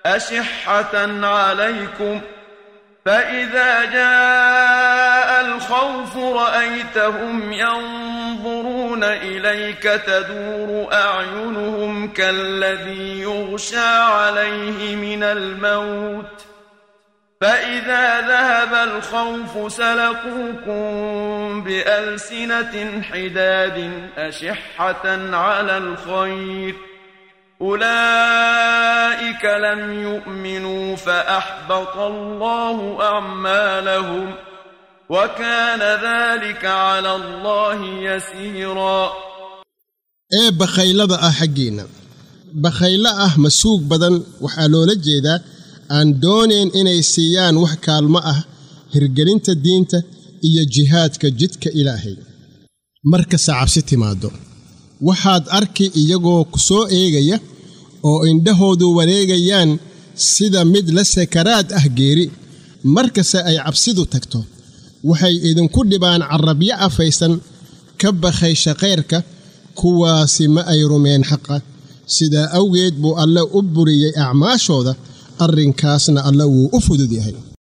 أشحة عليكم فإذا جاء الخوف رأيتهم ينظرون إليك تدور أعينهم كالذي يغشى عليه من الموت فإذا ذهب الخوف سلقوكم بألسنة حداد أشحة على الخير أولئك لم يؤمنوا فأحبط الله أعمالهم وكان ذلك على الله يسيرا ee bakhaylada ah xaggiinna bakhaylo ah masuug badan waxaa loola jeedaa aan doonayn inay siiyaan wax kaalmo ah hirgelinta diinta iyo jihaadka jidka ilaahay markase cabsi timaaddo waxaad arki iyagoo ku soo eegaya oo indhahoodu wareegayaan sida mid la sakaraad ah geeri markase ay cabsidu tagto waxay idinku dhibaan carrabyo afaysan ka bakhaysha khayrka kuwaasi ma ay rumeen xaqa sidaa awgeed buu alle u buriyey acmaashooda arrinkaasna alle wuu u fudud yahay